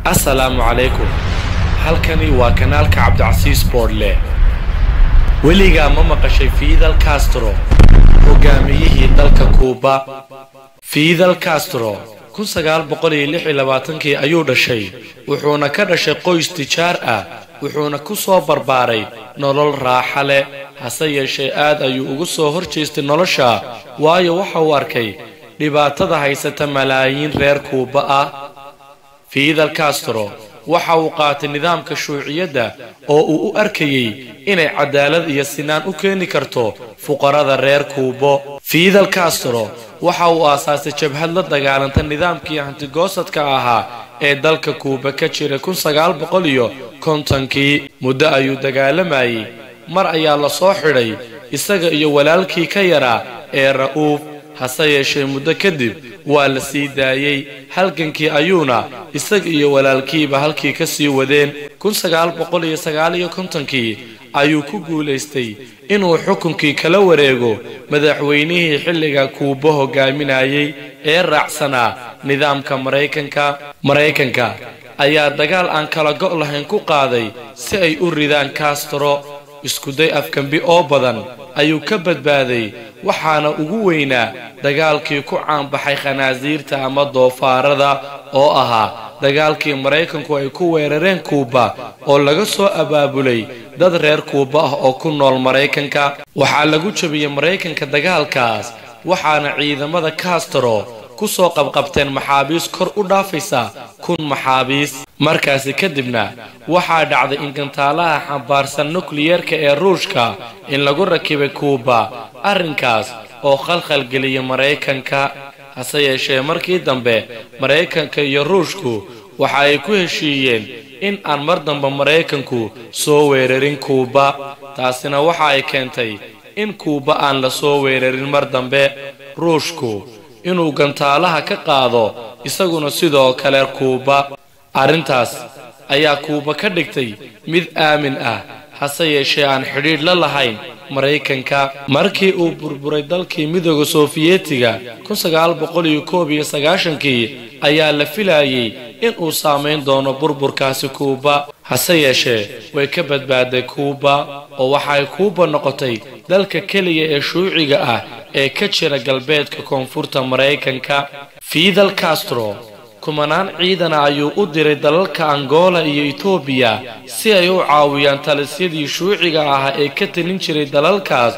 assalaamu calaykum halkani waa kanaalka cabdicasiis boodle weligaa ma maqashay fidal castro hogaamiyihii dalka kuuba fidal castro kii ayuu dhashay wuxuuna ka dhashay qoys tijaar ah wuxuuna ku soo barbaaray nolol raaxa leh hase yeeshee aad ayuu ugu soo hor jeestay nolosha waayo waxa uu arkay dhibaatada haysata malaayiin reer kuuba ah fidal castro waxa uu qaatay nidaamka shuuciyadda oo uu u arkayey inay cadaalad iyo sinaan u keeni karto fuqarada reer kuubo fidal castro waxa uu aasaasay jabhad la dagaalanta nidaamkii hantigoosadka ahaa ee dalka kuuba ka jiray kii muddo ayuu dagaalamayey mar ayaa la soo xidhay isaga iyo walaalkii ka yaraa ee ra'uuf hase yeeshee muddo kadib waa la sii daayey halgankii ayuuna isaga iyo walaalkiiba halkii ka sii wadeen kii ayuu ku guulaystay inuu xukunkii kala wareego madaxweynihii xilliga kuuba hogaaminayay ee raacsanaa nidaamka maraykanka maraykanka ayaa dagaal aan kala go' lahayn ku qaaday si ay u ridaan castro iskuday afkambi oo badan ayuu ka badbaaday waxaana ugu weynaa dagaalkii ku caanbaxay khanaasiirta ama doofaarada oo ahaa dagaalkii maraykanku ay ku weerareen kuuba oo laga soo abaabulay dad reer kuuba ah oo ku nool maraykanka waxaa lagu jabiyey maraykanka dagaalkaas waxaana ciidamada castro ku soo qabqabteen maxaabiis kor u dhaafaysa kun maxaabiis markaasi kadibna waxaa dhacday in gantaalaha xambaarsan nukliyeerka ee ruushka in lagu rakibay kuuba arrinkaas oo khalkhalgeliyay maraykanka hase yeeshee markii dambe maraykanka iyo ruushku waxa ay ku heshiiyeen in aan mar dambe maraykanku soo weerarin kuuba taasina waxa ay keentay in kuuba aan la soo weerarin mar dambe ruushku inuu gantaalaha ka qaado isaguna sidoo kale kuuba arrintaas ayaa kuuba ka dhigtay mid aamin ah hase yeeshee aan xidhiidh la lahayn maraykanka markii uu burburay dalkii midooda sofiyeetiga kii ayaa la filayey inuu saamayn doono burburkaasi kuuba hase yeeshee way ka badbaaday kuuba oo waxay kuuba noqotay dalka keliya ee shuuciga ah ee ka jira galbeedka koonfurta maraykanka fidal castro kumanaan ciidana ayuu u diray dalalka angola iyo etoobiya si ay u caawiyaan talisyadii shuuciga ahaa ee ka talin jiray dalalkaas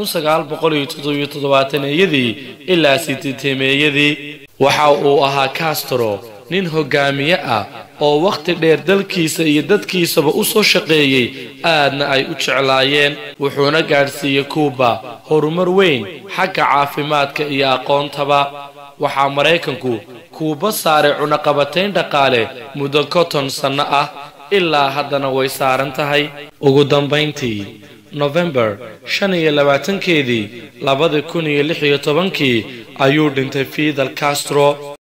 yadii ilaa sideetemeeyadii waxa uu ahaa castro nin hogaamiye ah oo wakhti dheer dalkiisa iyo dadkiisaba u soo shaqeeyey aadna ay u jeclaayeen wuxuuna gaadhsiiyey kuuba horumar weyn xagga caafimaadka iyo aqoontaba waxaa maraykanku kuuba saaray cunaqabatayn dhaqaale muddo konton sanno ah ilaa haddana way saaran tahay ugu dambayntii nofembar shan iyo labaatankeedii labadi kun iyo lix iyo tobankii ayuu dhintay fidal castro